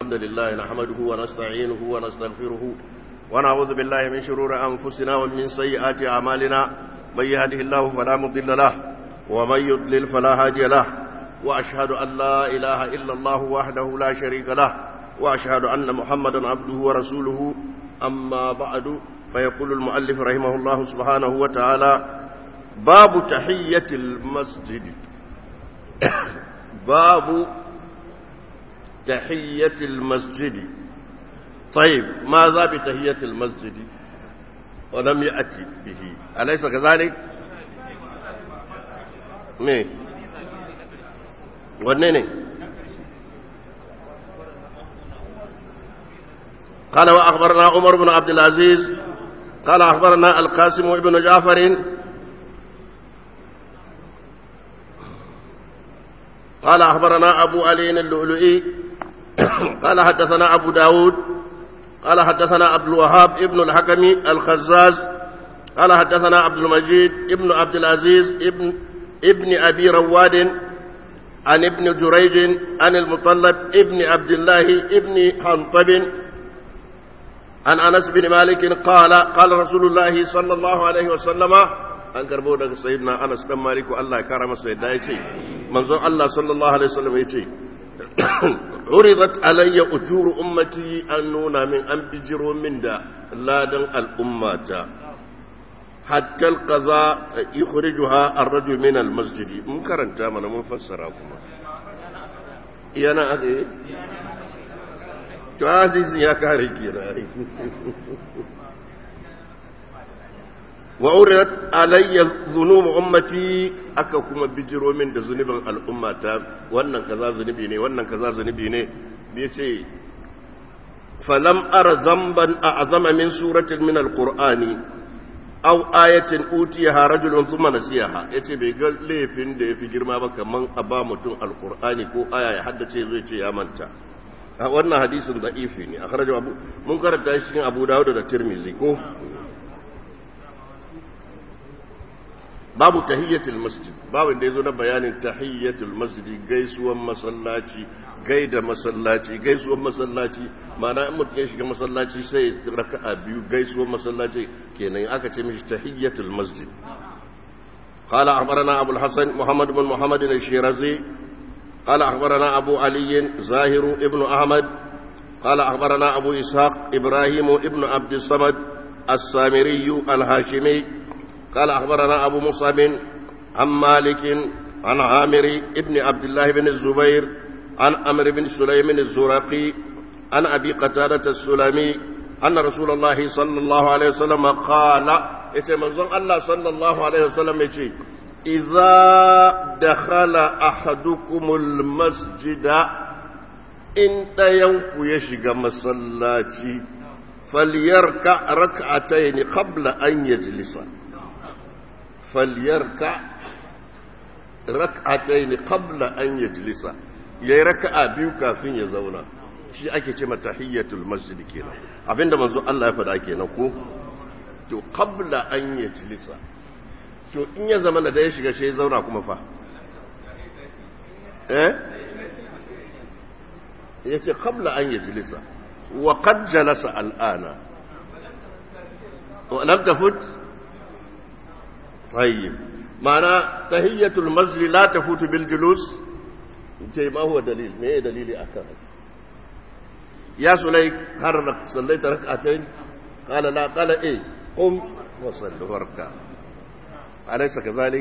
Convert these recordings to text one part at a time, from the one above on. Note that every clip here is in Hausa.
الحمد لله نحمده ونستعينه ونستغفره ونعوذ بالله من شرور أنفسنا ومن سيئات أعمالنا من يهده الله فلا مضل له ومن يضلل فلا هادي له وأشهد أن لا إله إلا الله وحده لا شريك له وأشهد أن محمدا عبده ورسوله أما بعد فيقول المؤلف رحمه الله سبحانه وتعالى باب تحية المسجد باب تحية المسجد طيب ماذا بتحية المسجد ولم يأتي به أليس كذلك مين ونيني قال وأخبرنا عمر بن عبد العزيز قال أخبرنا القاسم بن جعفر قال أخبرنا أبو علي اللؤلؤي قال حدثنا أبو داود قال حدثنا عبد الوهاب ابن الحكم الخزاز قال حدثنا عبد المجيد ابن عبد العزيز ابن ابن أبي رواد عن ابن جريج عن المطلب ابن عبد الله ابن حنطب عن أنس بن مالك قال قال رسول الله صلى الله عليه وسلم an karbo daga sayyidina Anas dan Maliku Allah ya kara masa yadda yace manzon Allah sallallahu alaihi wasallam yace uridat alayya ujuru ummati an nuna min an bijiro min da ladan al'ummata hatta alqaza yukhrijuha ar-rajul min al-masjid mun karanta mana mun fassara kuma yana ake to hadisin ya kare kira wa'urat alayya zunubu ummati aka kuma bijiro min da zunubin al'ummata wannan kaza zunubi ne wannan kaza zunubi ne bai ce falam ara zamban a azama min suratin min alqur'ani aw ayatin utiyaha rajulun thumma nasiyaha yace bai ga laifin da yafi girma ba kaman a ba mutum alqur'ani ko aya ya haddace zai ce ya manta wannan hadisin da'ifi ne akhrajahu abu mun karanta shi cikin abu dawud da tirmizi ko babu tahiyyatul masjid babu da yazo na bayanin tahiyyatul masjid gaisuwan masallaci gaida masallaci gaisuwan masallaci ma'ana in mutum ya shiga masallaci sai raka'a biyu gaisuwan masallaci kenan aka ce mishi tahiyyatul masjid قال أخبرنا أبو الحسن محمد بن محمد الشيرازي قال أخبرنا أبو علي زاهر ابن أحمد قال أخبرنا أبو إسحاق إبراهيم ابن عبد الصمد السامري الهاشمي قال أخبرنا أبو مصعب عن مالك عن عامر ابن عبد الله بن الزبير عن أمر بن سليم الزرقي عن أبي قتادة السلمي أن رسول الله صلى الله عليه وسلم قال يتمنزل الله صلى الله عليه وسلم يتي إذا دخل أحدكم المسجد إن ينكو يشق مسلاتي فليركع ركعتين قبل أن يجلس فليركع ركعتين قبل أن يجلس yayi raka'a biyu kafin ya zauna shi ake ce mata tahiyyatul masjid kenan abinda manzo Allah ya faɗa kenan ko to qabla an yajlisa to in ya zama da ya shiga shi ya zauna kuma fa eh yace qabla an yajlisa wa qad jalasa al'ana wa lam tafut طيب معنى تهية المسجد لا تفوت بالجلوس انت ما هو دليل ما هي دليلي أكثر يا سليك هل صليت ركعتين قال لا قال ايه قم وصل واركع أليس كذلك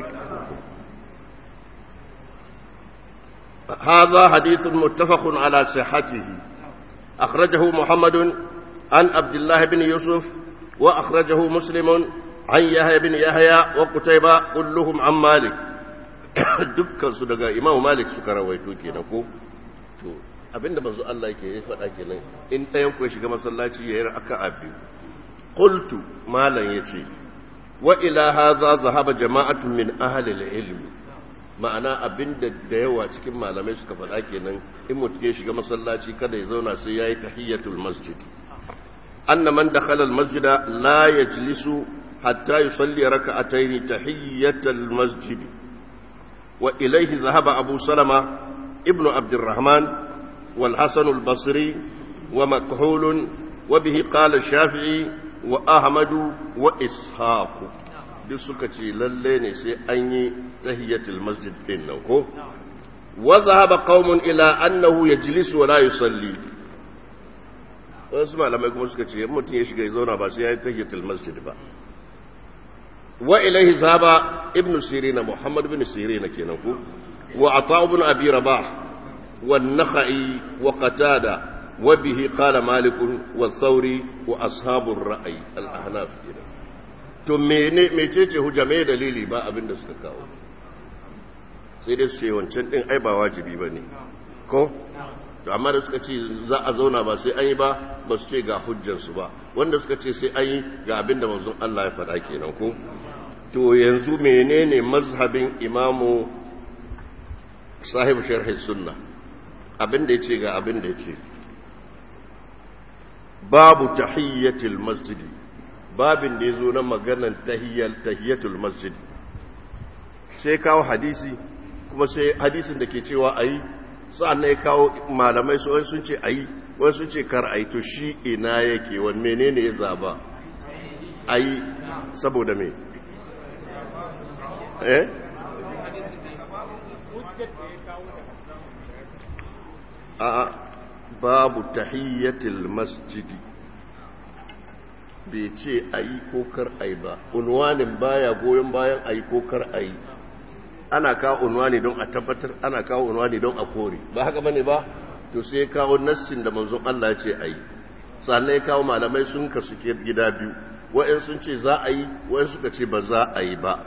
هذا حديث متفق على صحته أخرجه محمد عن عبد الله بن يوسف وأخرجه مسلم عن يحيى بن يحيى وقتيبة كلهم عن مالك dukkan su daga Imam Malik suka rawaito kenan ko to abinda manzo Allah yake ya faɗa kenan in ɗayan ku ya shiga masallaci ya yi raka'a biyu qultu malan yace wa ila hadha zahaba jama'atun min ahli al-ilm ma'ana abinda da yawa cikin malamai suka faɗa kenan in mutum ya shiga masallaci kada ya zauna sai yayi tahiyatul masjid anna man dakhala al-masjida la yajlisu حتى يصلي ركعتين تحية المسجد وإليه ذهب أبو سلمة ابن عبد الرحمن والحسن البصري ومكحول وبه قال الشافعي وأحمد وإسحاق duk suka ce lalle ne sai an yi tahiyatul masjid din nan ko wa zahaba qaumun ila annahu yajlisu wa la yusalli wasu malamai kuma suka ce mutum ya shiga ya zauna ba sai ya yi tahiyatul masjid ba wa ilaihi zahaba ibn sirina muhammad ibn sirina kenan ko wa ata ibn abi rabah wa nakhai wa qatada wa bihi qala malik wa thawri wa ashabur ra'i al-ahnaf kenan to mene mecece hujja me dalili ba abin da suka kawo sai dai su ce wancan din ai ba wajibi ba ne ko to amma da suka ce za a zauna ba sai an yi ba ba su ce ga hujjarsu ba wanda suka ce sai an yi ga abin da manzon Allah ya faɗa kenan ko to yanzu menene mazhabin imamu sahibu sharhi sunna abin da ya ce ga abin da ya ce babu tahiyyatul masjidi babin da ya zo na maganan tahiyyatul masjid sai kawo hadisi kuma sai hadisin da ke cewa a yi sa'an na ya kawo malamai su sun ce a yi wani sun ce kar a yi to shi ina yake wani menene ya zaba a yi saboda me eh a babu tahiyyatul masjidi bai ce a yi ko kar a yi ba unwanin baya goyon bayan a yi ko kar a yi ana kawo unwani don a tabbatar ana kawo unwani don a kore ba haka bane ba to sai kawo nassin da manzon Allah ce a yi sannan ya kawo malamai sun kasu gida biyu wa'in sun ce za a yi wa'in suka ce ba za a yi ba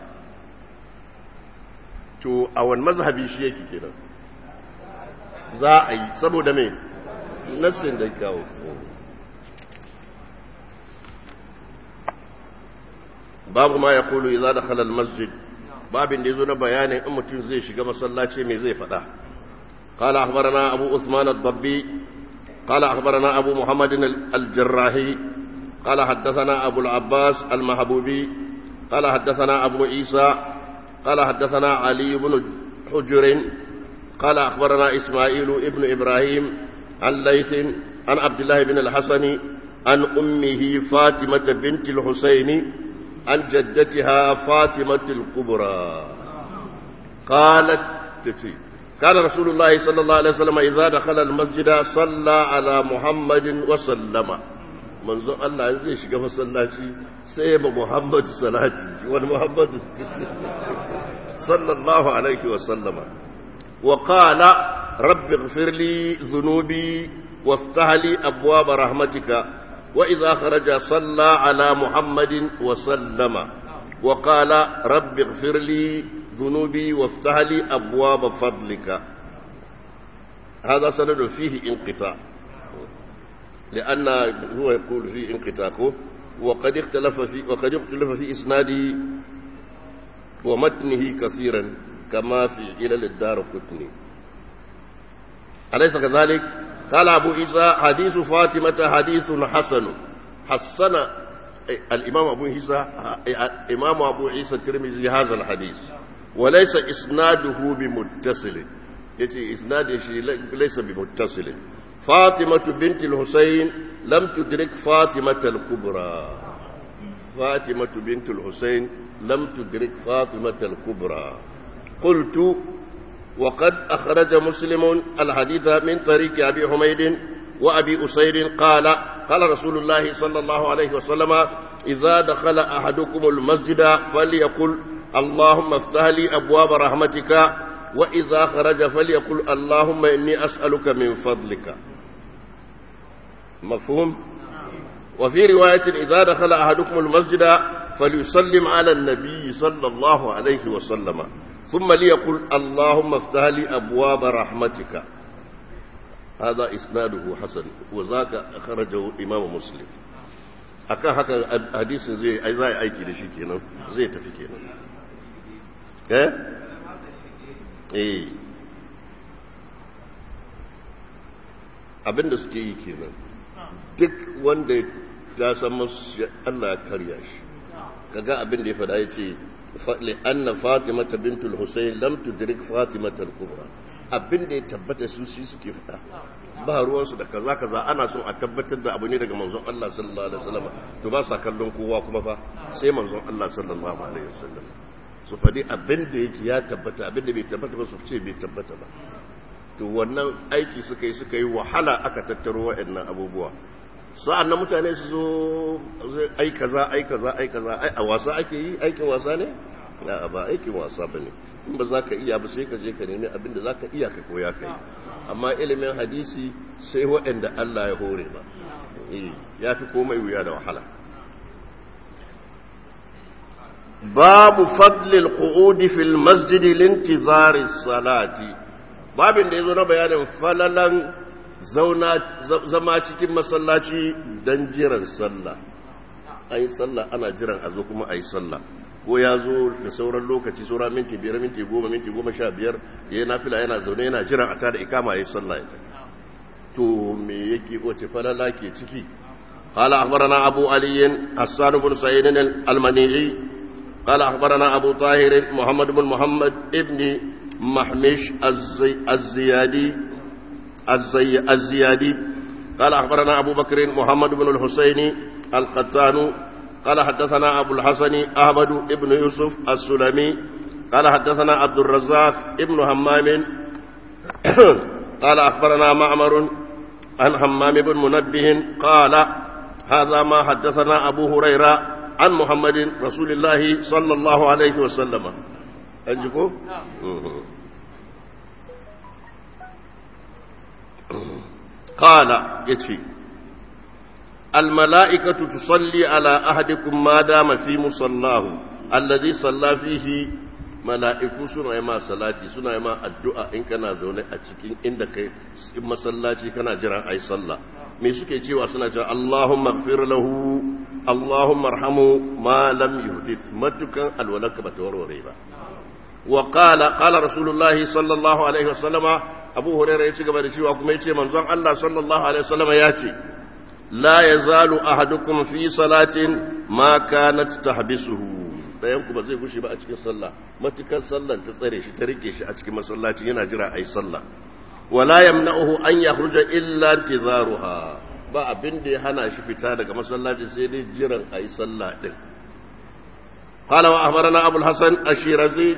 to a wani mazhabi shi yake kenan za a yi saboda me nassin da ya kawo babu ma ya kulu iza da halal masjid babin da ya zo na bayanin in mutum zai shiga masallaci mai zai faɗa قال أخبرنا أبو عثمان الضبي قال أخبرنا أبو محمد الجراحي قال حدثنا أبو العباس المحبوبي قال حدثنا أبو عيسى قال حدثنا علي بن حجر قال أخبرنا إسماعيل ابن إبراهيم عن ليث عن عبد الله بن الحسن عن أمه فاطمة بنت الحسين عن جدتها فاطمة الكبرى قالت تتي كان رسول الله صلى الله عليه وسلم إذا دخل المسجد صلى على محمد وسلم منذ الله زي shiga masallaci sai ba Muhammad salati wani Muhammad sallallahu alaihi wa sallama wa qala rabbi ighfir li dhunubi وافتح لي أبواب رحمتك وإذا خرج صلى على محمد وسلم وقال رب اغفر لي ذنوبي وافتح لي أبواب فضلك هذا سند فيه انقطاع لأن هو يقول فيه انقطاع وقد اختلف في وقد اختلف في إسناده ومتنه كثيرا كما في إلى الدار قطني أليس كذلك؟ قال أبو عيسى حديث فاطمة حديث حسن حسن الإمام أبو عيسى إمام أبو عيسى الترمذي هذا الحديث وليس إسناده بمتصل يتي إسناده ليس بمتصل فاطمة بنت الحسين لم تدرك فاطمة الكبرى فاطمة بنت الحسين لم تدرك فاطمة الكبرى قلت وقد أخرج مسلم الحديث من طريق أبي حميد وأبي أسير قال قال رسول الله صلى الله عليه وسلم إذا دخل أحدكم المسجد فليقل اللهم افتح لي أبواب رحمتك وإذا خرج فليقل اللهم إني أسألك من فضلك مفهوم وفي رواية إذا دخل أحدكم المسجد فليسلم على النبي صلى الله عليه وسلم ثم ليقل اللهم افتح لي أبواب رحمتك هذا إسناده حسن وذاك أخرجه إمام مسلم akan haka hadisin zai ai zai aiki da shi kenan zai tafi kenan eh eh abinda suke yi kenan duk wanda ya san masu Allah ya karya shi kaga abin da ya faɗa ya ce لأن فاطمة بنت الحسين لم تدرك فاطمة الكبرى abin da ya tabbata su shi suke fada ba ruwansu da kaza kaza ana son a tabbatar da abu ne daga manzon Allah sallallahu alaihi wasallam to ba sa kallon kowa kuma fa sai manzon Allah sallallahu alaihi wasallam su faɗi abin da yake ya tabbata abin da bai tabbata ba su ce bai tabbata ba to wannan aiki suka yi suka yi wahala aka tattaro waɗannan abubuwa sa'an nan mutane su zo ai kaza ai kaza ai kaza ai a wasa ake yi aikin wasa ne a ba aikin wasa ba ne in ba za ka iya ba sai ka je ka nemi abin da za ka iya ka koya ka yi amma ilimin hadisi sai waɗanda Allah ya hore ba ya fi komai wuya da wahala babu fadlil qu'udi fil masjidi lintizari salati babin da yazo na bayanin falalan zauna zama cikin masallaci dan jiran sallah ayi sallah ana jiran a zo kuma ayi sallah ko ya zo da sauran lokaci saura minti biyar minti goma minti goma sha biyar ya nafila yana zaune yana jiran a tada ikama ya sallah ya to me yake wace falala ke ciki قال أخبرنا أبو علي حسان بن سعيد المنيعي قال أخبرنا أبو طاهر محمد بن محمد ابن محمش الزي الزيادي الزي الزيادي قال أخبرنا أبو بكر محمد بن الحسين القتان قال حدثنا أبو الحسن أحمد بن يوسف السلمي قال حدثنا عبد الرزاق ابن همام قال أخبرنا معمر عن همام بن منبه قال هذا ما حدثنا أبو هريرة عن محمد رسول الله صلى الله عليه وسلم أنجكو قال يتي الملائكة تصلي على أحدكم ما دام في مصلاه الذي صلى فيه mala'iku suna yi ma salati suna yi ma addu'a in kana zaune a cikin inda kai in masallaci kana jiran ai sallah me suke cewa suna cewa Allahumma gfir lahu Allahumma arhamu ma lam yuhdith matukan alwalaka bata warware ba wa qala qala rasulullah sallallahu alaihi wasallam abu hurairah ya ci gaba da cewa kuma yace manzon Allah sallallahu alaihi wasallam ya ce la yazalu ahadukum fi salatin ma kanat tahbisuhu dayan ku ba zai fushi ba a cikin sallah matukar sallan ta tsare shi ta rike shi a cikin masallaci yana jira ayi sallah wala yamna'uhu an yakhruja illa intizaruha ba abin da ya hana shi fita daga masallaci sai dai jiran ayi sallah din قال وأخبرنا أبو الحسن الشيرازي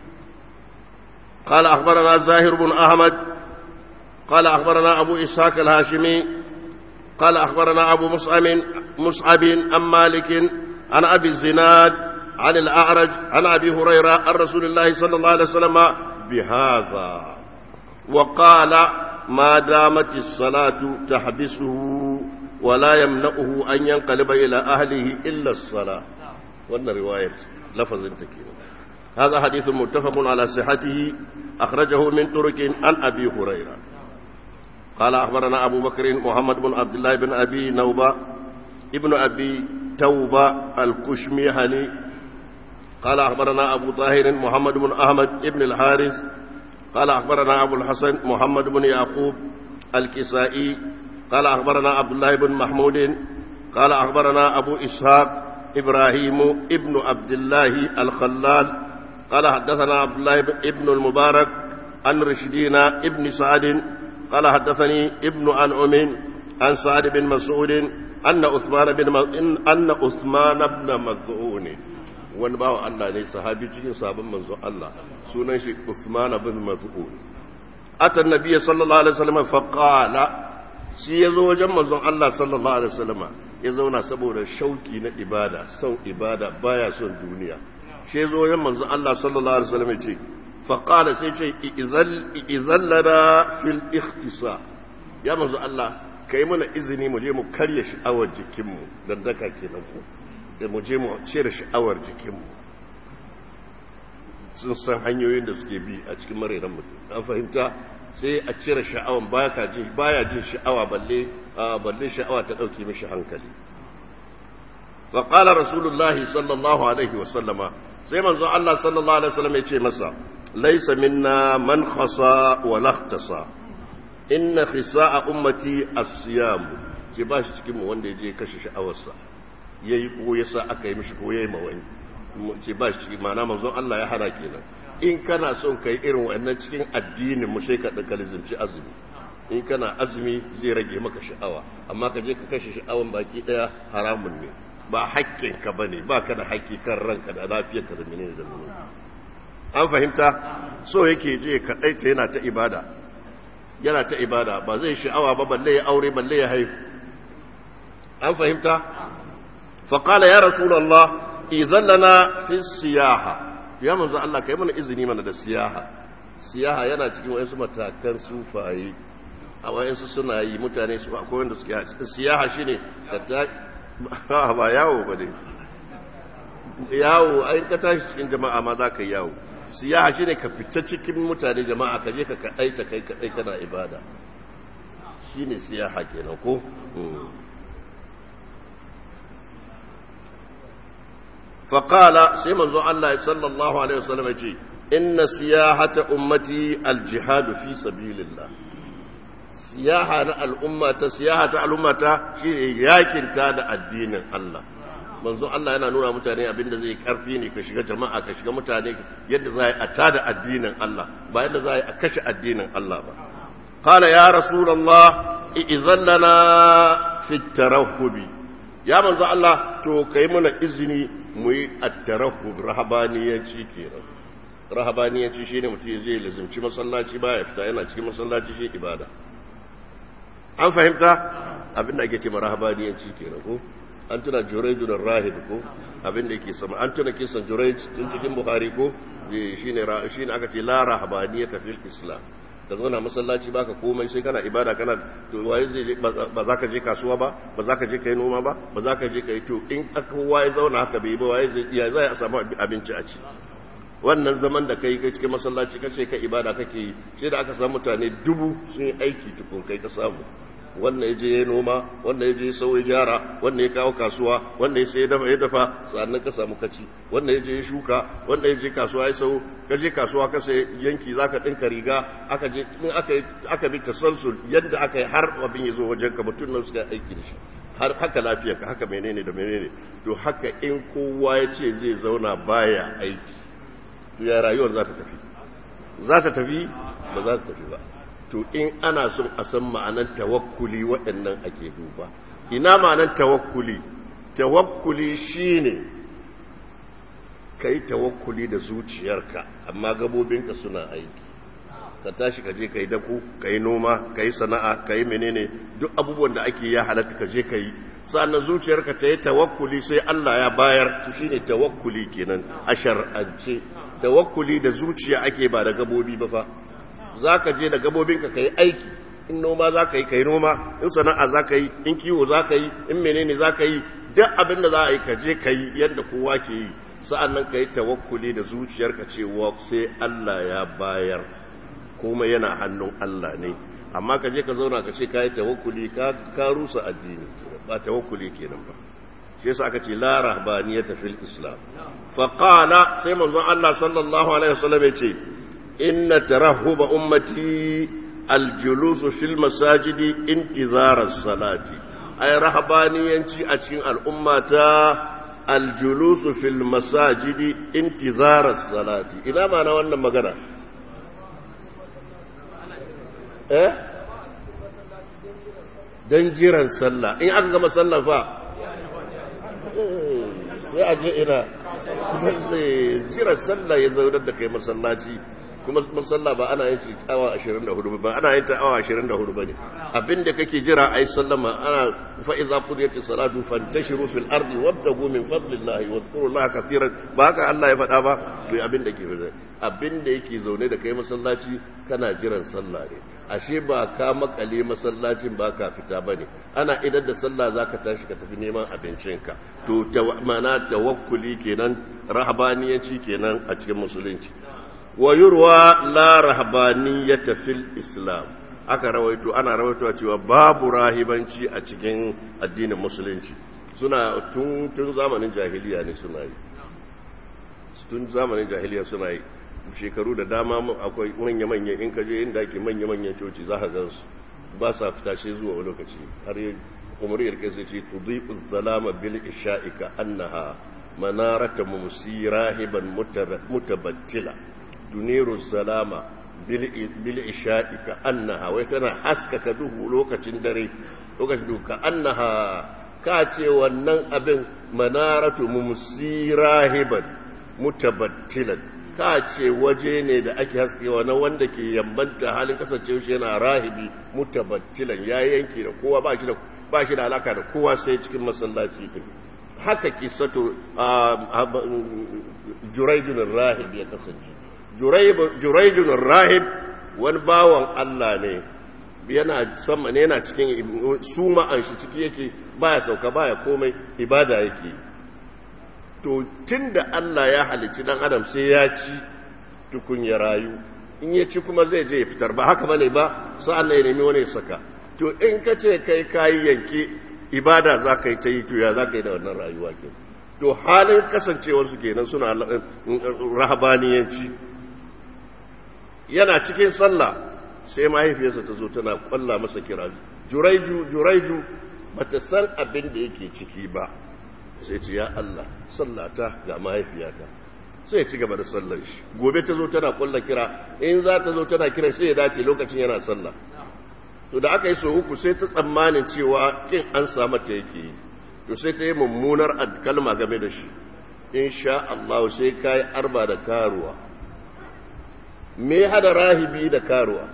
قال أخبرنا زاهر بن أحمد قال أخبرنا أبو إسحاق الهاشمي قال أخبرنا أبو مصعب مصعب عن مالك عن أبي الزناد عن الأعرج عن أبي هريرة عن رسول الله صلى الله عليه وسلم بهذا وقال ما دامت الصلاة تحبسه ولا يمنعه أن ينقلب إلى أهله إلا الصلاة وأن رواية لفظ تكين هذا حديث متفق على صحته أخرجه من ترك عن أبي هريرة قال أخبرنا أبو بكر محمد بن عبد الله بن أبي نوبة ابن أبي توبة الكشميهني قال أخبرنا أبو طاهر محمد بن أحمد بن الحارث قال أخبرنا أبو الحسن محمد بن يعقوب الكسائي قال أخبرنا عبد الله بن محمود قال أخبرنا أبو إسحاق إبراهيم ابن عبد الله الخلال قال حدثنا عبد الله بن المبارك عن رشدين ابن سعد قال حدثني ابن أنعم عن سعد بن مسعود أن عثمان بن أن عثمان بن مذعون wani bawa Allah ne sahabi cikin sabon manzo Allah sunan shi Uthman bin Maz'un atan nabiyyi sallallahu alaihi wasallam fa qala shi yazo wajen manzon Allah sallallahu alaihi wasallam ya zauna saboda shauki na ibada son ibada baya son duniya shi yazo wajen manzon Allah sallallahu alaihi wasallam ya ce fa qala sai ce idzal idzallana fil ikhtisa ya manzon Allah kai mana izini mu je mu karya sha'awar jikinmu dan daka kenan ko da mu je mu cire sha'awar jikinmu sun san hanyoyin da suke bi a cikin marairan mutum an fahimta sai a cire sha'awan baya jin baya jin sha'awa balle balle sha'awa ta dauke mishi hankali fa qala rasulullahi sallallahu alaihi wasallama sai manzo Allah sallallahu alaihi wasallam ya ce masa laysa minna man khasa wa lahtasa inna khisa'a ummati as-siyam ce ba shi cikin mu wanda ya je kashe sha'awarsa ya yi ko ya sa aka yi mishi ko ya yi mawani ce ba shi mana manzon Allah ya hana kenan in kana son ka yi irin wannan cikin addinin mu sai ka ɗaga lizimci azumi in kana azumi zai rage maka sha'awa amma ka je ka kashe sha'awan baki daya haramun ne ba haƙƙinka ba ne ba ka da haƙƙi kan ranka da lafiyarka da menene da menene an fahimta so yake je kaɗaita yana ta ibada yana ta ibada ba zai sha'awa ba balle ya aure balle ya haihu an fahimta faƙala ya rasulallah idan lana fi siyaha ya manzo Allah kai mana izini mana da siyaha siyaha yana cikin wayansu matakan sufaye a wayansu suna yi mutane su akwai wanda suke siyaha shine ka ta ba yawo ba ne yawo ai ka tashi cikin jama'a ma za ka yi yawo siyaha shine ka fita cikin mutane jama'a ka je ka kadai ta kai kadai kana ibada shine siyaha kenan ko فقال سيما الله صلى الله عليه وسلم يجي إن سياحة أمتي الجهاد في سبيل الله سياحة الأمة سياحة الأمة شيء ياكن تاد الدين الله manzo Allah yana nuna mutane abin da zai karfi ne ka shiga jama'a ka shiga mutane yadda za a tada addinin Allah ba yadda za a kashe addinin Allah ba qala ya rasulullah idzan lana fi tarahhubi ya manzo Allah to kai mana izini mu yi attarahub rahabaniyanci kenan rahabaniyanci shine mutum zai lazimci masallaci baya fita yana cikin masallaci shi ibada an fahimta abinda ake ce rahabaniyanci kenan ko an tuna jurayjun rahib ko abinda yake sama an tuna kisan jurayj tun cikin buhari ko shine shine aka ce la rahabaniyata fil islam ka zauna masallaci baka komai sai kana ibada kana to waye zai ba za ka je kasuwa ba ba za ka je kai noma ba ba za ka je kai to in aka waye zauna haka bai ba waye zai ya zai a samu abinci a ci wannan zaman da kai kai cikin masallaci kace ka ibada kake yi sai da aka samu mutane dubu sun yi aiki tukun kai ka samu wannan yaje ya noma wannan yaje ya sauya gyara wannan ya kawo kasuwa wannan ya sai dafa ya dafa sannan ka samu kaci wannan yaje ya shuka wannan yaje kasuwa ya sau ka je kasuwa ka sai yanki zaka dinka riga aka je in aka aka bi tasalsul yadda aka yi har abin ya zo wajen ka mutun nan suka aiki da shi har haka lafiyarka haka menene da menene to haka in kowa ya ce zai zauna baya aiki to ya rayuwar za ta tafi za ta tafi ba za ta tafi ba to in ana son a san ma'anar tawakkuli waɗannan ake duba ina ma'anar tawakkuli tawakkuli shine ka yi tawakkuli da zuciyarka amma gabobinka suna aiki ka tashi ka je ka yi daku ka yi noma ka yi sana'a ka yi menene duk abubuwan da ake ya halatta ka je ka yi sa'annan zuciyarka ta yi tawakkuli sai Allah ya bayar su shine tawakkuli kenan a shar'ance tawakkuli da zuciya ake ba da gabobi ba fa za ka je da gabobinka ka yi aiki in noma za ka yi ka yi noma in sana'a za ka yi in kiwo za ka yi in menene za ka yi duk abin da za a yi ka je ka yi yadda kowa ke yi sa'an nan ka yi tawakkuli da zuciyarka cewa sai Allah ya bayar kuma yana hannun Allah ne amma ka je ka zauna ka ce ka yi tawakkuli ka rusa addini ba tawakkuli kenan ba shi yasa aka ce la rahbaniyata fil islam fa qala sai manzon Allah sallallahu alaihi wasallam ya ce inna tarahhuba ummati aljulus fil masajidi intizara salati ay rahbaniyanci a cikin al'ummata aljulus fil masajidi intizara salati ina ma na wannan magana eh dan jiran sallah in aka gama sallah fa sai a je ina jiran sallah ya zaunar da kai masallaci kuma masalla ba ana yin awa 24 ba ana yin ta awa 24 bane abinda kake jira ai sallama ana fa idza qudiyati salatu fantashiru fil ardi wabtagu min fadlillahi wadhkurullaha katiran ba haka Allah ya faɗa ba bai abinda ke faɗa abinda yake zaune da kai masallaci kana jiran sallah ne ashe ba ka makale masallacin ba ka fita bane ana idan da sallah zaka tashi ka tafi neman abincinka to mana tawakkuli kenan rahabaniyanci kenan a cikin musulunci wa yurwa la rahbaniyata fil islam aka rawaito ana rawaitowa cewa babu rahibanci a cikin addinin musulunci suna tun tun zamanin jahiliya ne suna yi tun zamanin jahiliya suna yi shekaru da dama akwai manya-manya in ka je inda ake manya-manyan coci za ka gansu ba sa fita sai zuwa lokaci har yi umar yarke sai ce tudhi'u zalama bil isha'ika annaha manarata mumsi rahiban mutabattila تنير السلام bil isha'i ka annaha wai tana haskaka duhu lokacin dare lokacin duhu ka annaha ka ce wannan abin manaratu mumsi rahiban mutabattilan ka ce waje ne da ake haskewa na wanda ke yambanta halin kasancewa shi yana rahibi mutabattilan ya yanke da kowa ba shi da ba shi da alaka da kowa sai cikin masallaci din haka kisato juraidun rahib ya kasance juraidun rahib wani bawan Allah ne yana sama ne yana cikin suma an shi ciki yake baya sauka baya komai ibada yake to tunda Allah ya halicci dan adam sai ya ci tukun ya rayu in ya ci kuma zai je ya fitar ba haka bane ba sa'an ya nemi wani saka to in ka ce kai kayi yanke ibada za ka yi ta yi to ya za ka yi da wannan rayuwa ke to halin kasancewarsu kenan suna rahabaniyanci yana cikin sallah sai mahaifiyarsa ta zo tana kwalla masa kira juraiju juraiju bata san abin da yake ciki ba sai ce ya Allah sallata ga mahaifiyata sai ci gaba da sallar shi gobe ta zo tana kwalla kira in za ta zo tana kira sai ya dace lokacin yana sallah to da aka yi so uku sai ta tsammanin cewa kin an samu ta yake yi to sai ta yi mummunar kalma game da shi in sha Allah sai ka yi arba da karuwa me hada rahibi da karuwa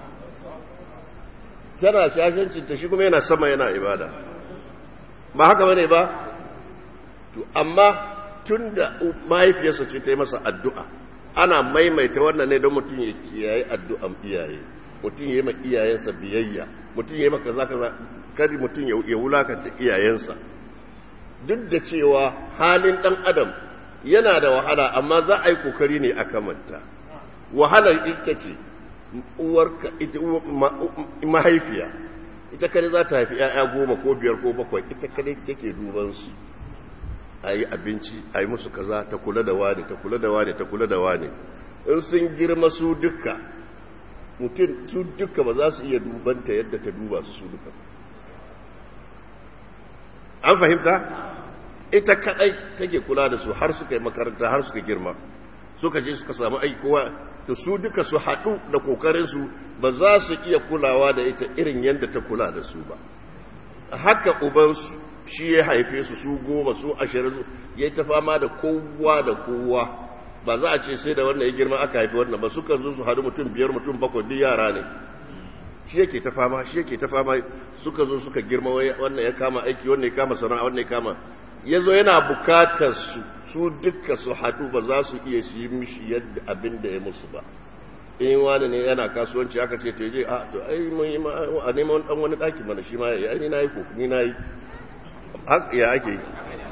tana shashancinta shi kuma yana sama yana ibada ba haka bane ba to amma tun da mahaifiyarsa ce ta yi masa addu'a ana maimaita wannan ne don mutum ya kiyaye addu'an iyaye mutum ya yi ma iyayensa biyayya mutum ya yi maka za ka kari mutum ya wulakanta iyayensa duk da cewa halin ɗan adam yana da wahala amma za a yi kokari ne a kamanta wahalar ita ce uwarka mahaifiya ita kare za ta haifi 'ya'ya goma ko biyar ko bakwai ita kare take dubansu a yi abinci a yi musu kaza ta kula da wani ta kula da wani ta kula da wani in sun girma su dukka mutum su duka ba za su iya dubanta yadda ta duba su su duka an fahimta ita kadai take kula da su har suka yi makaranta har suka girma suka je suka samu aikowa to su duka su haɗu da kokarinsu ba za su iya kulawa da ita irin yadda ta kula da su ba haka ubansu shi ya haife su su goma su ashirin ya ta fama da kowa da kowa ba za a ce sai da wannan ya girma aka haifi wannan ba sukan zo su haɗu mutum biyar mutum bakwai duk yara ne shi yake ta fama shi yake ta fama suka zo suka girma wannan ya kama aiki wannan ya kama sana'a wannan ya kama ya zo yana bukatar su su duka su haɗu ba za su iya shi mishi yadda abin da ya musu ba in wani ne yana kasuwanci aka ce to je a to ai mun yi a neman dan wani ɗaki mana shi ma ya yi na yi ko ni na yi ya ake yi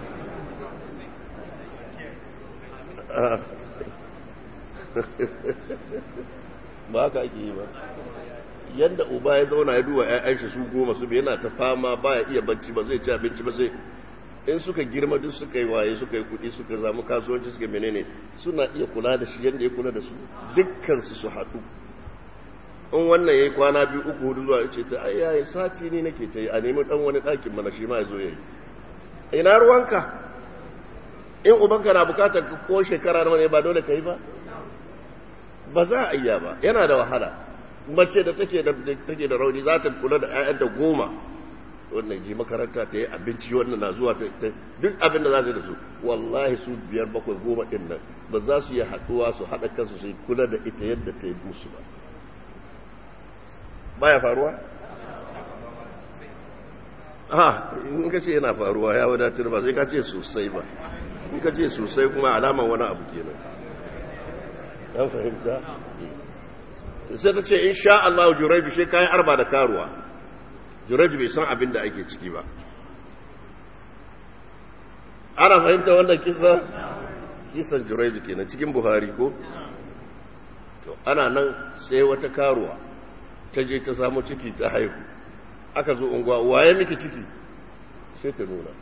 ba haka ake yi ba yadda uba ya zauna ya duba ‘ya'yan shi su goma su yana ta fama ba ya iya bacci ba zai ci abinci ba sai in suka girma duk suka yi waye suka yi kuɗi suka zamu kasuwanci suka menene suna iya kula da shi yadda ya kula da su dukkansu su haɗu in wannan ya yi kwana biyu uku hudu zuwa ce ta ai yayi sati ne nake ta yi a nemi ɗan wani ɗakin mana shi ma ya zo ya yi ina ruwanka in ubanka na bukatar ko shekara nawa ne ba dole ka yi ba ba za a iya ba yana da wahala mace da take da take da rauni za ta kula da ƴaƴanta goma wannan ji makaranta ta yi abinci wannan na zuwa ta duk abin da za ta da su wallahi su biyar bakwai goma ɗin nan ba za su yi haɗuwa su haɗa kansu su kula da ita yadda ta yi musu ba baya faruwa ha in ka ce yana faruwa ya wadatar ba sai ka ce sosai ba in ka ce sosai kuma alaman wani abu kenan an fahimta sai ta ce in sha Allah juraibu shi kayan arba da karuwa juraibu bai san abin da ake ciki ba ana fahimta wannan kisa kisan juraibu kenan cikin buhari ko to ana nan sai wata karuwa ta je ta samu ciki ta haihu aka zo unguwa waye miki ciki sai ta nuna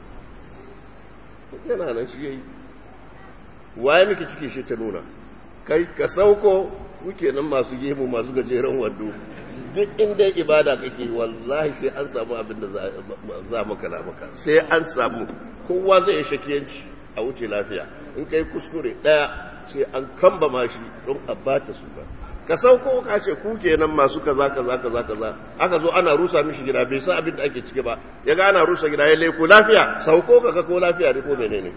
yana nan shi yayi waye miki ciki shi ta nuna kai ka sauko kuke nan masu gemu masu gajeren wando duk inda ibada kake wallahi sai an samu abin da za maka na maka sai an samu kowa zai shakiyanci a wuce lafiya in kai kuskure daya sai an kamba mashi don a bata su ba ka sauko ka ce ku kenan masu kaza kaza kaza kaza aka zo ana rusa mishi gida bai san abin da ake ciki ba ya ga ana rusa gida ya leko lafiya sauko ka ga ko lafiya ne ko menene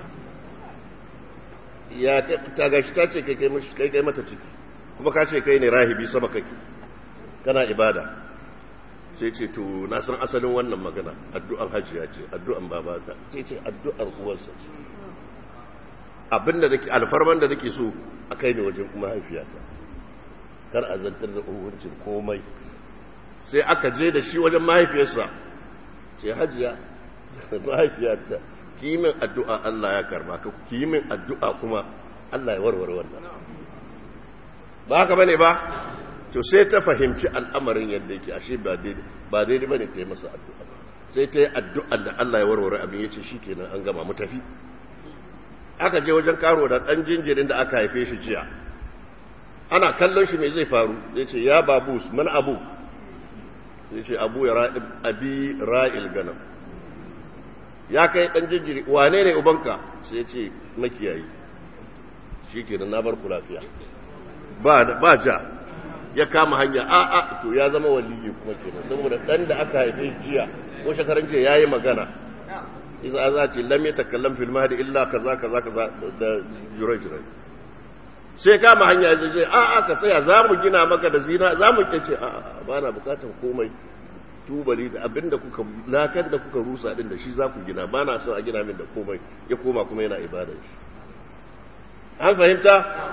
ya ta gashi ta ce kai kai kai mata ciki kuma ka ce kai ne rahibi sama kake kana ibada sai ce to na san asalin wannan magana addu'an hajiya ce addu'an babata sai ce addu'an uwarsa ce abinda nake alfarman da nake so a kai ne wajen kuma haifiyata kar a zantar da hukuncin komai sai aka je da shi wajen mahaifiyarsa ce hajiya mahaifiyata ki min addu'a Allah ya karba ka ki min addu'a kuma Allah ya warware wannan ba haka bane ba to sai ta fahimci al'amarin yadda yake ashe ba daidai ba daidai bane ta yi masa addu'a sai ta yi addu'a da Allah ya warware abin yace shikenan an gama mu tafi aka je wajen karo da dan jinjirin da aka haife shi jiya ana kallon shi mai zai faru zai ce ya babus man abu zai ce abu ya ra'i abi ra'il ganam ya kai dan jinjiri wane ne ubanka sai ce makiyayi shikenan na bar ku lafiya ba ba ja ya kama hanya a a to ya zama waliyi kuma kenan saboda dan da aka haife jiya ko shekaran jiya yayi magana isa za ce lam yatakallam fil mahdi illa kaza kaza kaza da jurajrai sai kama hanya zai ce a a ka saya za mu gina maka da zina za mu ce a a ba na bukatar komai tubali da abinda kuka lakar da kuka rusa din da shi za ku gina ba na son a gina min da komai ya koma kuma yana ibadar shi an fahimta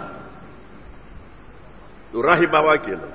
rahibawa kenan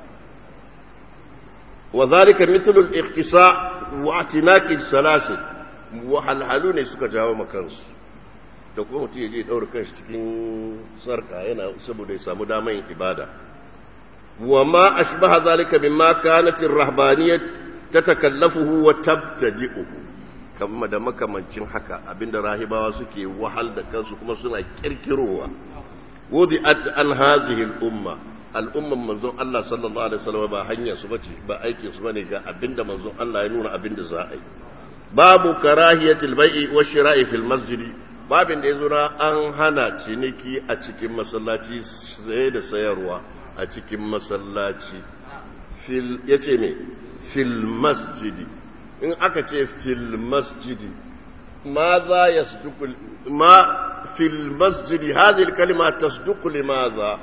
wa zalika mithlu al-iqtisa wa atinaki salasil wahalhalu ne suka jawo makansu da kuma mutum ya je daura kanshi cikin sarka yana saboda ya samu damar ibada wa ma ashbaha zalika mimma kanat ar-rahbaniyyah tatakallafuhu wa tabtadi'uhu kamar da makamancin haka abinda rahibawa suke wahal da kansu kuma suna kirkirowa wudi'at an hadhihi al-umma al'umman manzon Allah sallallahu alaihi wasallam ba hanyar su bace ba aikin su bane ga abinda manzon Allah ya nuna abinda za a yi babu karahiyatil bai'i wa shira'i fil masjidi babin da yazo na an hana ciniki a cikin masallaci saye da sayarwa a cikin masallaci fil yace me fil masjidi in aka ce fil masjidi ماذا يصدق ما في المسجد هذه الكلمة تصدق لماذا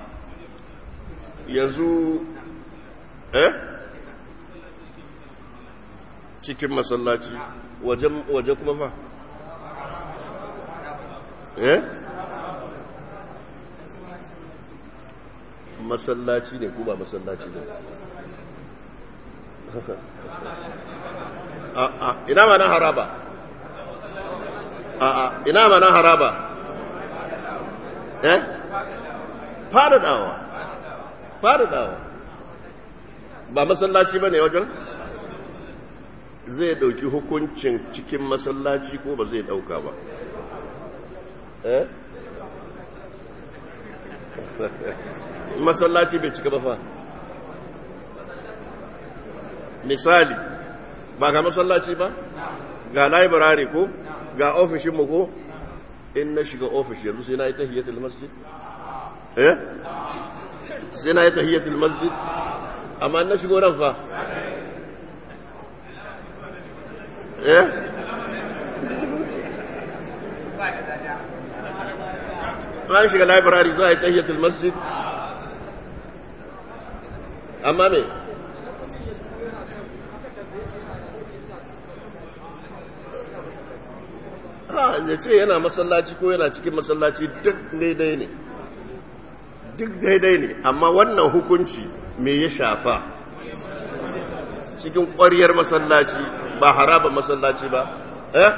يزو eh cikin masallaci waje kuma fa eh masallaci ne ko ba masallaci ne ina ma na haraba a'a ina ma na haraba eh faɗaɗawa faɗaɗawa ba masallaci ba ne wajen zai ɗauki hukuncin cikin masallaci ko ba zai ɗauka ba eh masallaci bai cika ba fa misali ba ga masallaci ba ga library ko ga ofishinmu ko in na shiga ofish yanzu sai na yi tahiyyatul masjid eh sai na yi tahiyyatul masjid amma na shigo ran fa eh ran shiga library za a yi tahiyyatul masjid amma me ha ya ce yana masallaci ko yana cikin masallaci duk daidai ne duk daidai ne amma wannan hukunci me ya shafa cikin ƙwariyar masallaci ba haraba masallaci ba eh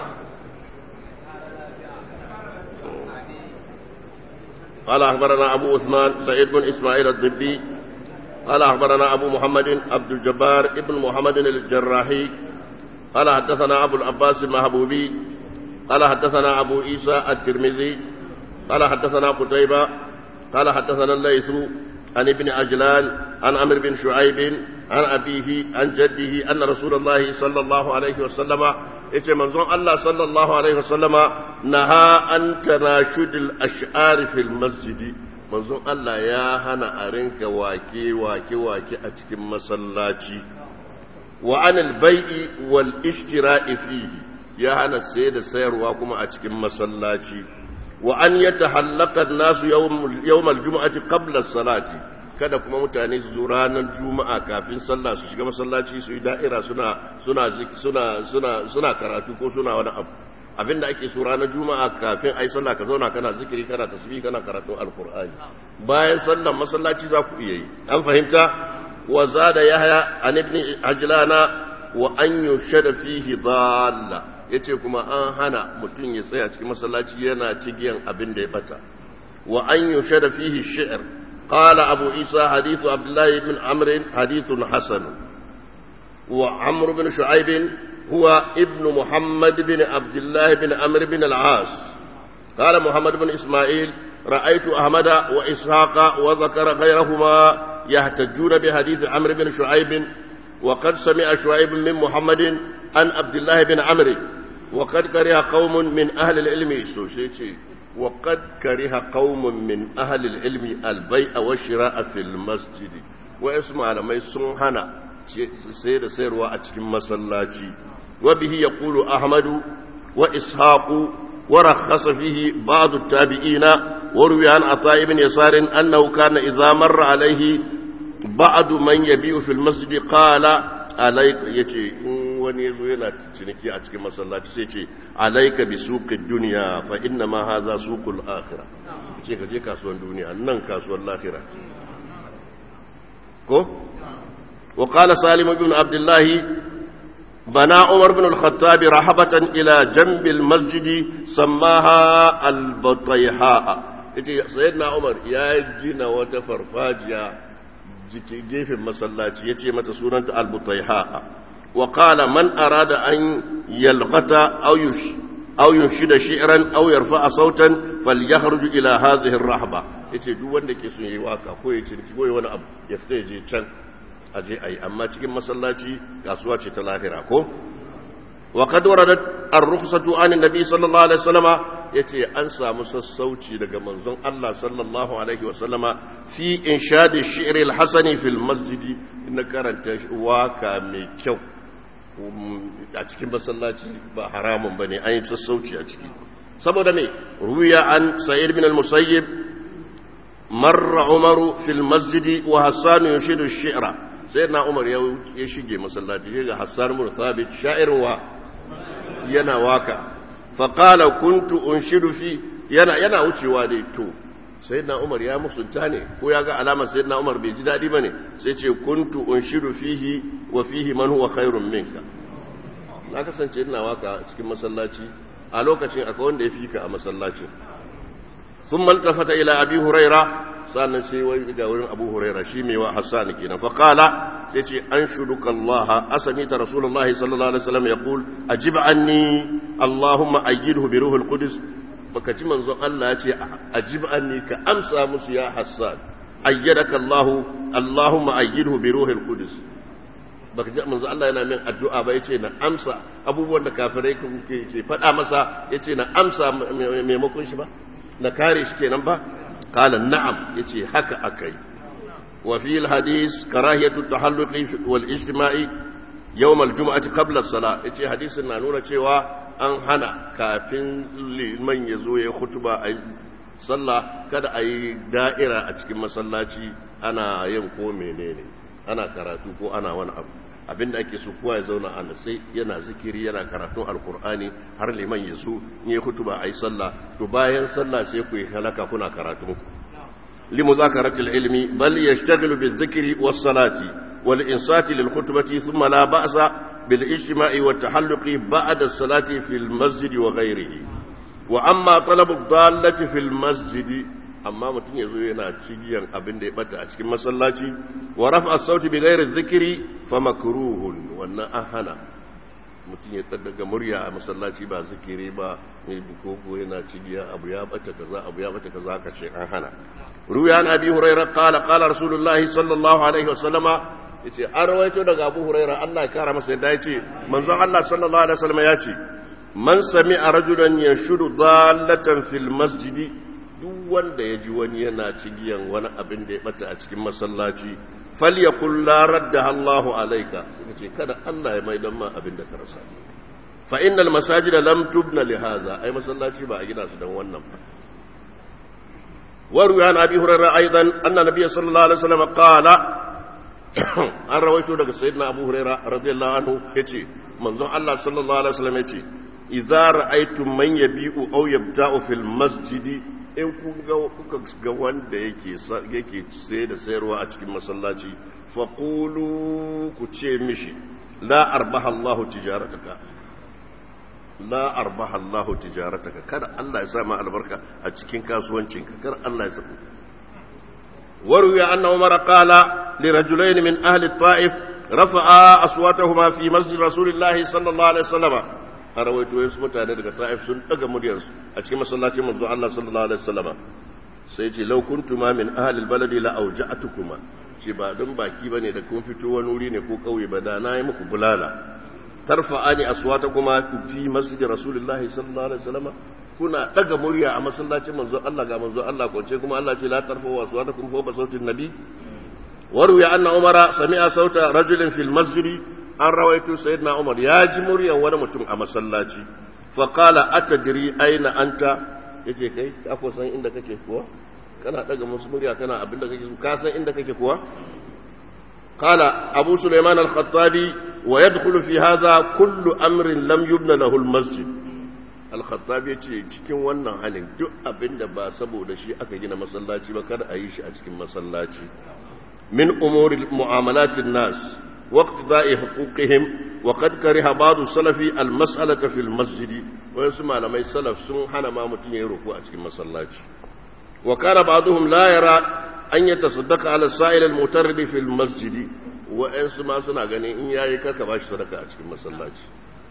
قال أخبرنا أبو عثمان سعيد بن إسماعيل الضبي قال أخبرنا أبو محمد عبد الجبار ابن محمد الجراحي قال حدثنا أبو العباس المهبوبي قال حدثنا أبو عيسى الترمذي قال حدثنا قتيبة قال حدثنا الليث عن ابن عجلان عن عمرو بن شعيب عن أبيه عن جده أن رسول الله صلى الله عليه وسلم yace manzon Allah sallallahu alaihi wasallama naha an tanashud al-ash'ar fil masjidi manzon Allah ya hana a rinka wake wake wake a cikin masallaci wa anil bai'i wal ishtira'i fihi ya hana sai da sayarwa kuma a cikin masallaci wa an yatahallaka an-nasu yawm al-jum'ati qabla as-salati kada kuma mutane su zo ranar juma'a kafin sallah su shiga masallaci su yi da'ira suna suna suna suna suna karatu ko suna wani abu abinda ake so ranar juma'a kafin ai sallah ka zauna kana zikiri kana tasbih kana karatun alqur'ani bayan sallar masallaci za ku iya yi an fahimta wa zada yahya an ibn ajlana wa an yushada fihi dalla yace kuma an hana mutum ya tsaya cikin masallaci yana cigiyan abin da ya bata wa an yushada fihi shi'r قال أبو عيسى حديث عبد الله بن عمرو حديث حسن وعمرو بن شعيب هو ابن محمد بن عبد الله بن عمرو بن العاص قال محمد بن إسماعيل رأيت أحمد وإسحاق وذكر غيرهما يحتجون بحديث عمرو بن شعيب وقد سمع شعيب من محمد عن عبد الله بن عمرو وقد كره قوم من أهل العلم سوشيتي وقد كره قوم من أهل العلم البيع والشراء في المسجد واسمع لما يسمحنا سيد سيروا أتكم مسلاتي وبه يقول أحمد وإسحاق ورخص فيه بعض التابعين وروي عن عطاء بن يسار أنه كان إذا مر عليه بعض من يبيع في المسجد قال عليك يتي wani ya zo yana ciniki a cikin masallaci sai ce alaika bi suqid dunya fa inna ma hadha suqul akhirah ce ka je kasuwan duniya nan kasuwan lahira ko wa qala salim ibn abdullah bana umar ibn al-khattab rahabatan ila janb al-masjid sammaha al-batayha yace sayyidina umar ya gina wata farfajiya jike gefen masallaci yace mata sunanta al-batayha وقال من أراد أن يلغت أو يش أو ينشد شعرا أو يرفع صوتا فليخرج إلى هذه الرحبة yace duk wanda ke son yayi waka ko ya ciniki ko wani abu ya fita ya je can a je ayi amma cikin masallaci kasuwa ce ta lahira ko wa qad waradat ar-rukhsatu an nabi sallallahu alaihi wasallama yace an samu sassauci daga manzon Allah sallallahu alaihi wasallama fi inshadi shi'r al-hasani fil masjid na karanta waka mai kyau a cikin masallaci ba haramun ba ne an yi sassauci a ciki saboda mai ruya an sa'id bin al-musayyib marra umaru fil masjidi wa hassan yushidu shi'ra sai na umar ya shige masallaci ga hassan bin thabit sha'irin wa yana waka fa qala kuntu unshidu fi yana yana wucewa dai to sayyidina umar ya musunta ne ko ya ga alamar sayyidina umar bai ji dadi bane sai ce kuntu unshidu fihi wa fihi man huwa khairun minka na kasance ina waka cikin masallaci a lokacin akwai wanda ya fika a masallacin sun maltafata ila abi huraira sannan sai wai ga wurin abu huraira shi mai wa hassan kenan fa qala sai ce an shuduka allah asami ta rasulullahi sallallahu alaihi wasallam yaqul ajib anni allahumma ayyidhu bi ruhil qudus baka ji manzon Allah ya ce ajib anni ka amsa musu ya hassan ayyadaka allah allahumma ayyidhu bi ruhil qudus baka ji manzo Allah yana min addu'a ba yace na amsa abubuwan da kafirai ke ke faɗa masa yace na amsa maimakon shi ba na kare shi kenan ba qala na'am yace haka akai wa fi al-hadith karahiyatu tahalluqi wal ijtima'i yawm al-jum'ati qabla as-salah yace hadisin na nuna cewa an hana kafin liman ya zo ya khutba a sallah kada a yi da'ira a cikin masallaci ana yin ko menene ana karatu ko ana wani abu abinda ake so kowa ya zauna a sai yana zikiri yana karatun alkur'ani har liman ya so in ya kutuba a yi sallah to bayan sallah sai ku yi halaka kuna karatun limu zakaratul ilmi bal yashtaghilu bizikri was salati wal insati lil khutbati thumma la ba'sa bil ijtima'i wat tahalluqi ba'da as-salati fil masjid wa ghayrihi wa amma talabu dallati fil masjid amma mutum ya zo yana cigiyan abin da ya bata a cikin masallaci wa rafa sauti bi ghairi zikiri fa makruhun wannan an hana mutum ya daga murya a masallaci ba zikiri ba ne koko yana cigiya abu ya bata kaza abu ya bata kaza ka ce an hana ruya an abi hurairah qala qala rasulullahi sallallahu alaihi wasallama yace an rawaito daga abu hurairah Allah ya kara masa yadda yace manzon Allah sallallahu alaihi wasallama yace man sami'a rajulan yashudu dallatan fil masjidi duk wanda ya ji wani yana cigiyan wani abin da ya bata a cikin masallaci falyakul la radda Allahu alayka ce kada Allah ya maidan ma abin da ka rasa fa innal masajid lam tubna li hadha ai masallaci ba a gina su dan wannan ba waru ya nabi hurairah aidan anna nabiy sallallahu alaihi wasallam qala an rawaito daga sayyidina abu hurairah radiyallahu anhu yace manzon Allah sallallahu alaihi wasallam yace idza ra'aytum man yabi'u aw yabta'u fil masjidi in kuka ga wanda yake yake sai da sayarwa a cikin masallaci faqulu ku ce mishi la arbaha Allahu tijarataka la arbaha Allahu tijarataka kada Allah ya sa ma albarka a cikin kasuwancinka kar Allah ya saka وروي أن عمر قال لرجلين من أهل الطائف رفعا أصواتهما في مسجد رسول الله صلى الله عليه وسلم a rawaito ya su mutane daga ta'if sun daga muryarsu a cikin masallacin manzo Allah sallallahu alaihi wasallam sai ce law kuntuma min ahli albaladi la awja'tukuma ce ba don baki bane da kun fito wani wuri ne ko kauye ba da na yi muku bulala tarfa'ani aswatakuma fi masjid rasulullahi sallallahu alaihi wasallam kuna daga murya a masallacin manzo Allah ga manzo Allah kwance kuma Allah ce la tarfa'u aswatakum fawqa sautin nabi waruya anna umara sami'a sauta rajulin fil masjid an rawaito sayyidina umar ya ji muryan wani mutum a masallaci faƙala atadiri aina anta yace kai ka ko san inda kake kuwa kana daga musu murya kana abinda kake so ka san inda kake kuwa qala abu sulaiman al-khattabi wa yadkhulu fi hadha kullu amrin lam yubna lahu al-masjid al-khattabi yace cikin wannan halin duk abinda ba saboda shi aka gina masallaci ba kada a yi shi a cikin masallaci min umuri mu'amalatin nas واقتضاء حقوقهم وقد كره بعض السلف المسألة في المسجد ويسمى لما السلف سن حنا ما متين يروكو أتكي مسلاتي وكان بعضهم لا يرى أن يتصدق على السائل المترد في المسجد ويسمى سنة غني إن يأيكا كباش صدقة أتكي مسلاتي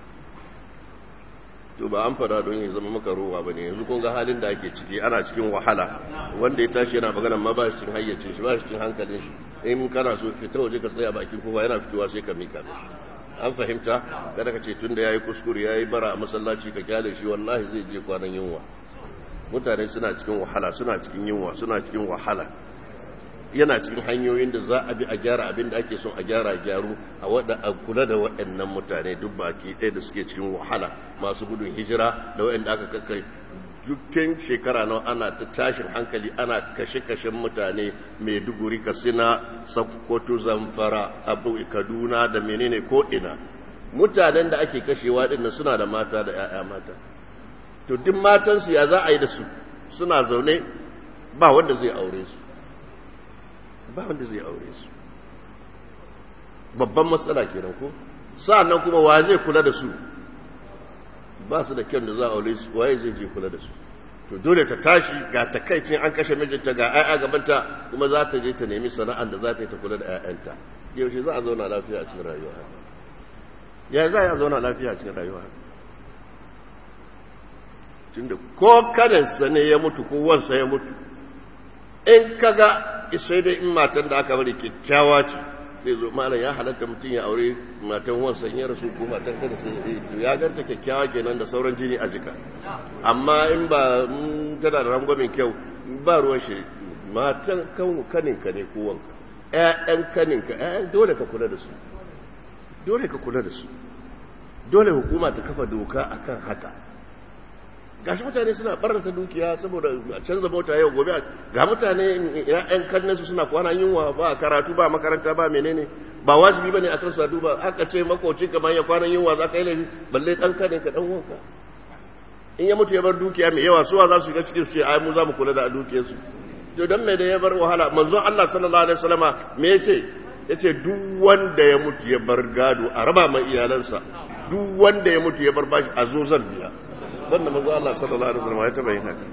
to ba an fara don ya zama maka ruwa bane yanzu kun ga halin da ake ciki ana cikin wahala wanda ya tashi yana magana ma ba shi cikin hayyacin shi ba shi cikin hankalin shi in kana so fita waje ka tsaya bakin kofa yana fitowa sai ka mika an fahimta kada ka ce tun da yayi kuskure yayi bara a masallaci ka kyale shi wallahi zai je kwanan yunwa mutane suna cikin wahala suna cikin yunwa suna cikin wahala yana cikin hanyoyin da za a bi a gyara abin da ake son a gyara gyaru a wada a kula da waɗannan mutane duk baki ɗaya da suke cikin wahala masu gudun hijira da waɗanda aka kakkai dukkan shekara nawa ana ta tashin hankali ana kashe-kashen mutane mai duguri kasina sakkwato zamfara abu kaduna da menene ko ina mutanen da ake kashewa ɗin suna da mata da 'ya'ya mata to duk matansu ya za a yi da su suna zaune ba wanda zai aure su ba wanda zai aure su babban matsala kenan ko sa'annan kuma wa zai kula da su ba su da kyan da za a aure su waye zai je kula da su to dole ta tashi ga takaicin an kashe mijinta ga 'ya'ya gabanta kuma za ta je ta nemi sana'an da za ta yi ta kula da 'ya'yanta yaushe za a zauna lafiya a cikin rayuwa ya za a zauna lafiya a cikin rayuwa tunda ko kadansa ne ya mutu ko wansa ya mutu in kaga sai dai in matan da aka bari kyakkyawa ce sai zo malam ya halatta mutum ya aure matan wansan ya rasu ko matan kada sai to ya ganta kyakkyawa kenan da sauran jini a jika amma in ba tana da rangwamin kyau ba ruwan shi matan kaninka ne ko wanka ƴaƴan kaninka ƴaƴan dole ka kula da su dole ka kula da su dole hukuma ta kafa doka akan haka gashi mutane suna barnata dukiya saboda a canza mota yau gobe ga mutane ya'yan kannansu suna kwana yunwa ba karatu ba makaranta ba menene ba wajibi bane akan su duba aka ce makoci kamar ya kwana yunwa za ka yi laifi balle dan kanin ka dan wanka in ya mutu ya bar dukiya mai yawa suwa za su shiga cikin su ce ai mu za mu kula da dukiyar su to dan mai da ya bar wahala manzon Allah sallallahu alaihi wasallama me yace yace duk wanda ya mutu ya bar gado a raba mai iyalansa duk wanda ya mutu ya bar bashi a zo zan biya banda manzo Allah sallallahu alaihi wasallam ya taba yin haka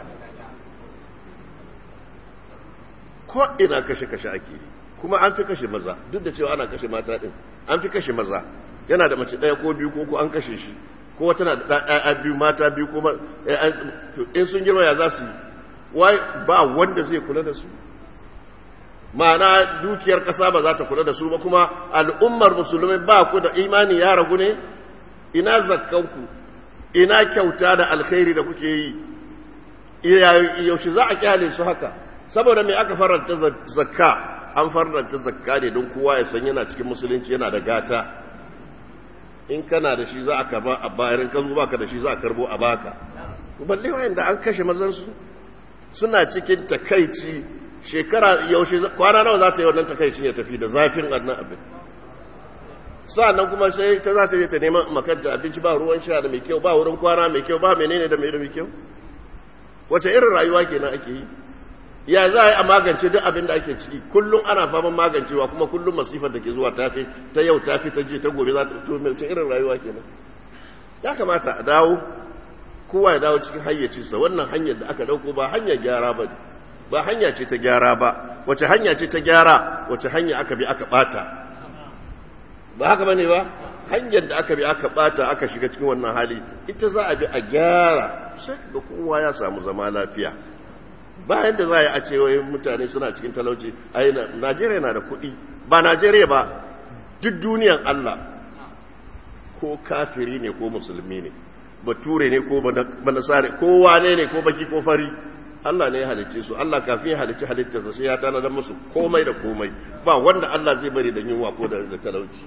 ko ina kashe kashe ake kuma an fi kashe maza duk da cewa ana kashe mata din an fi kashe maza yana da mace daya ko biyu ko ko an kashe shi ko tana da ɗaya biyu mata biyu ko in sun girma ya za su wai ba wanda zai kula da su ma'ana dukiyar ƙasa ba za ta kula da su ba kuma al'ummar musulmai ba ku da imani ya ragu ne ina zakkanku ina kyauta da alkhairi da kuke yi yaushe za a kyale su haka saboda mai aka faranta zakka an faranta zakka ne don kowa ya san yana cikin musulunci yana da gata in kana da shi za a karba a bayan kan zuwa ka da shi za a karbo a baka balle wayanda an kashe mazansu suna cikin takaici shekara yaushe kwana nawa za ta yi wannan takaicin ya tafi da zafin annan abin sa'annan kuma sai ta za ta je ta neman makanta abinci ba ruwan sha da mai kyau ba wurin kwana mai kyau ba menene da mai da mai kyau wace irin rayuwa kenan ake yi ya za a yi a magance duk abin da ake ciki kullum ana faman magancewa kuma kullum masifar da ke zuwa tafi ta yau tafi ta je ta gobe za ta to mai irin rayuwa kenan ya kamata a dawo kowa ya dawo cikin hayyacinsa wannan hanyar da aka dauko ba hanyar gyara ba ba hanya ce ta gyara ba wace hanya ce ta gyara wace hanya aka bi aka bata ba haka bane ba hanyar da aka bi aka bata aka shiga cikin wannan hali ita za a bi a gyara sai ga kowa ya samu zama lafiya bayan da za a ce wai mutane suna cikin talauci ai Najeriya na da kuɗi ba Najeriya ba duk duniyan Allah ko kafiri ne ko musulmi ne bature ne ko banasare ko wane ne ko baki ko fari Allah ne ya halicce su Allah kafin ya halicci halittarsa sai ya tanadar musu komai da komai ba wanda Allah zai bari da yunwa ko da talauci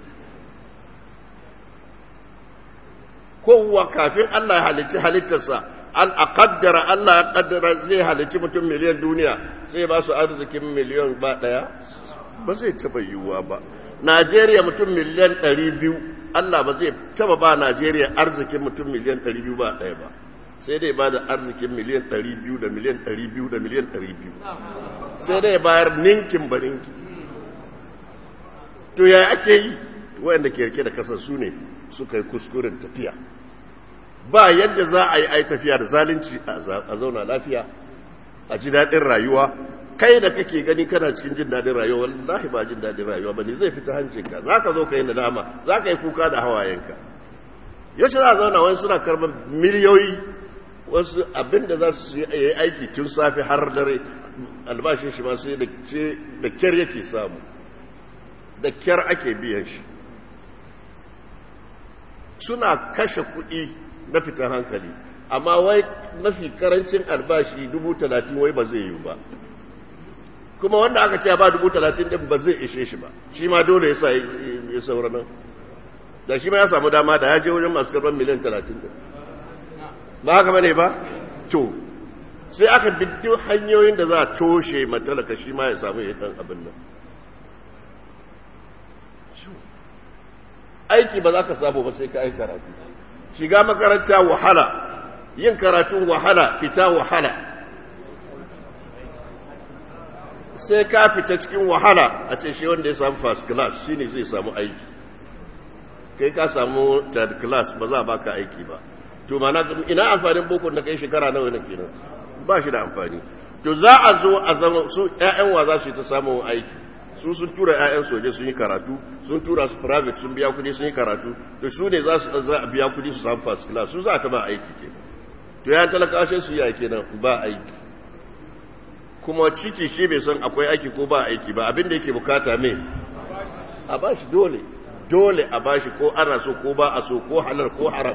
kowa kafin Allah ya halicci halittarsa an a kaddara Allah ya kaddara zai halicci mutum miliyan duniya sai ba su arzikin miliyan ba daya ba zai taba yiwuwa ba Najeriya mutum miliyan ɗari biyu Allah ba zai taba ba Najeriya arzikin mutum miliyan ɗari biyu ba ɗaya ba sai dai ba da arzikin miliyan ɗari biyu da miliyan ɗari biyu da miliyan ɗari biyu sai dai bayar ninkin ba ninkin to ya ake yi waɗanda ke rike da kasar su ne suka yi kuskuren tafiya ba yadda za a yi ai tafiya da zalunci a zauna lafiya a ji daɗin rayuwa kai da kake gani kana cikin jin daɗin rayuwa wallahi ba jin daɗin rayuwa ba ne zai fita hancinka za ka zo ka yi nadama za ka yi kuka da hawayenka yaushe za a zauna wani suna karɓar miliyoyi wasu abin da za su yi aiki tun safe har dare albashin shi ma sai da kyar yake samu da kyar ake biyan shi suna kashe kuɗi na fitan hankali amma wai mafi karancin albashi dubu talatin wai ba zai yi ba kuma wanda aka ce ba dubu talatin ɗin ba zai ishe shi ba shi ma dole ya saura nan da shi ma ya samu dama da ya je wajen masu karɓar miliyan talatin ɗin ba haka bane ba to sai aka biddu hanyoyin da za a toshe matalaka shi ma ya samu ya ɗan abin nan aiki ba za ka samu ba sai ka yi karatu shiga makaranta wahala yin karatun wahala fita wahala sai ka fita cikin wahala a ce shi wanda ya samu first class shi ne zai samu aiki kai ka samu third class ba za a baka aiki ba to mana ina amfanin boko na kai shekara nawa na kenan ba shi da amfani to za a zo a zama su ƴaƴan wa za su yi ta samun aiki su sun tura 'ya'yan soje sun yi karatu sun tura su private sun biya kudi sun yi karatu to su ne za su za a biya kudi su samu first class su za ta ba aiki ke to ya talaka shi su yi kenan ba aiki kuma ciki shi bai san akwai aiki ko ba aiki ba abin da yake bukata me a ba shi dole dole a ba shi ko ana so ko ba a so ko halal ko haram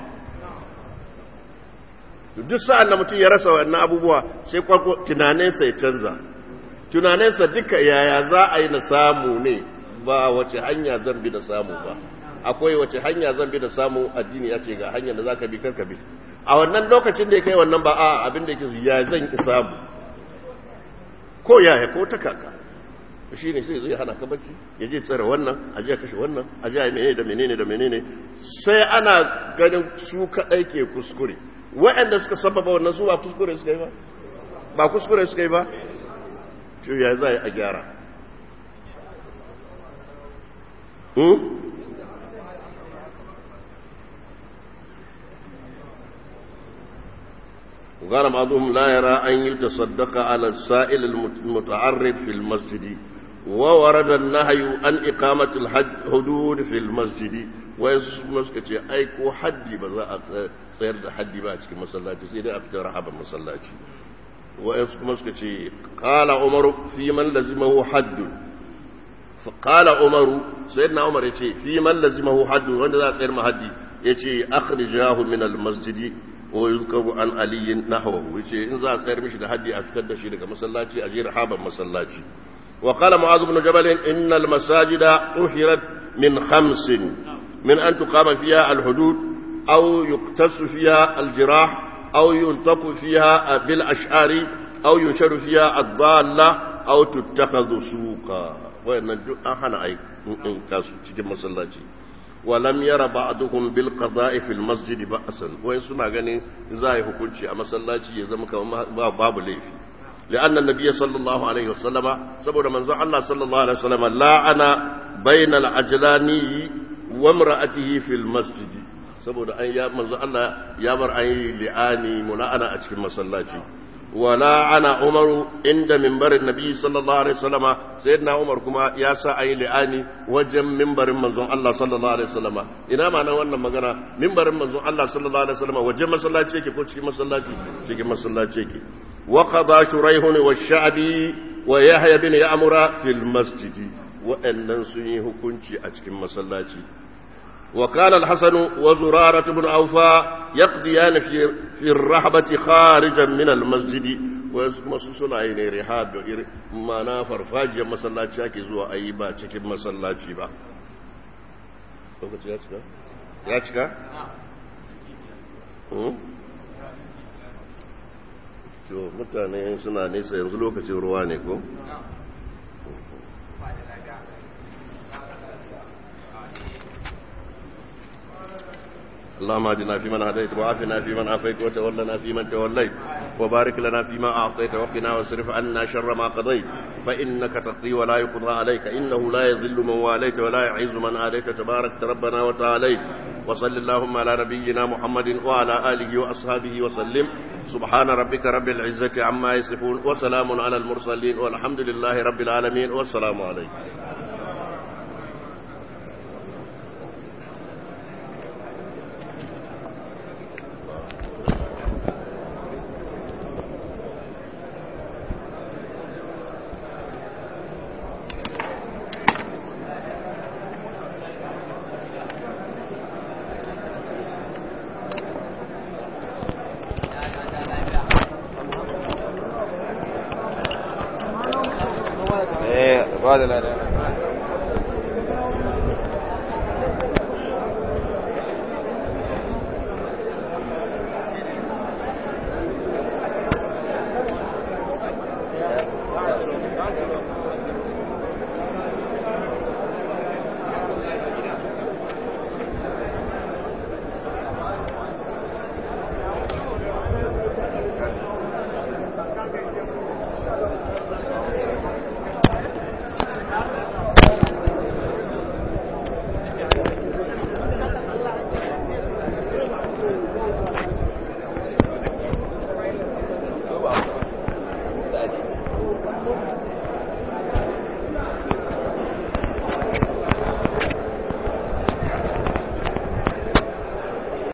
duk sa'an da mutum ya rasa wannan abubuwa sai kwarko tunaninsa ya canza tunaninsa duka yaya za a yi na samu ne ba wace hanya zan bi da samu ba akwai wace hanya zan bi da samu addini ya ce ga hanyar da za ka bi karka bi a wannan lokacin da ya kai wannan ba a abin da yake su ya zan ki samu ko yaya ko ta kaka shi ne sai zai hana ka bacci ya je tsare wannan a je kashe wannan a je menene da menene da menene sai ana ganin su kaɗai ke kuskure waɗanda suka sababa wannan su ba kuskure suka yi ba ba kuskure suka yi ba shi ya za a gyara قال بعضهم لا يرى أن يتصدق على السائل المتعرض في المسجد وورد النهي عن إقامة الحدود في المسجد ويسمسك أي كو حد بذا سير حد باتك مسلاتي سيدي أفتر حبا مسلاتي wa'yansu kuma suka ce ƙala umaru fi man lazimahu haddun فقال عمر سيدنا عمر يتي في من لزمه حد وند ذا غير محدي يتي اخرجاه من المسجد ويذكر عن علي نحوه يتي ان ذا غير مشي da haddi a fitar da shi daga masallaci a jira haban masallaci وقال معاذ بن جبل ان المساجد طهرت من خمس من ان تقام فيها الحدود او يقتص فيها الجراح او ينطق فيها بالاشعار او ينشر فيها الضاله او تتخذ سوقا wayannan duk an hana ai in kasu cikin masallaci walam yara ba'duhum bil qada'i fil masjid ba'san wai suna ganin za a yi hukunci a masallaci ya zama kamar babu laifi لأن النبي صلى الله عليه وسلم سبب من الله صلى الله عليه وسلم لعن بين العجلاني وامرأته في المسجد سبب أن يا من الله يا مر أي لعاني ملعنة أشكي مسلاتي ولا أنا عمر عند منبر النبي صلى الله عليه وسلم سيدنا عمر كما يا سا أي لعاني وجم منبر منزون الله صلى الله عليه وسلم إنا ما نوانا مغانا منبر منزون الله صلى الله عليه وسلم وجم مسلاتي كي كو cikin masallaci cikin masallaci ke وقضى شريح والشعبي ويحيى بن يعمر في المسجد وأن سني hukunci a cikin masallaci وكان الحسن وزرارة بن أوفاء يقضيان في في الرحبة خارجا من المسجد ويسمى سنة عين رحاب ما نافر فاجيا مسلاتي شاكي زوا أي با cikin masallaci ba lokaci ya cika ya cika to mutane suna nesa yanzu lokacin ruwa ne ko اللهم اهدنا فيمن هديت وعافنا فيمن عافيت وتولنا فيمن توليت وبارك لنا فيما اعطيت وقنا واصرف عنا شر ما قضيت فانك تقضي ولا يقضى عليك انه لا يذل من واليت ولا يعز من اديت تبارك ربنا وتعاليت وصل اللهم على نبينا محمد وعلى اله واصحابه وسلم سبحان ربك رب العزه عما يصفون وسلام على المرسلين والحمد لله رب العالمين والسلام عليكم بعد الأذان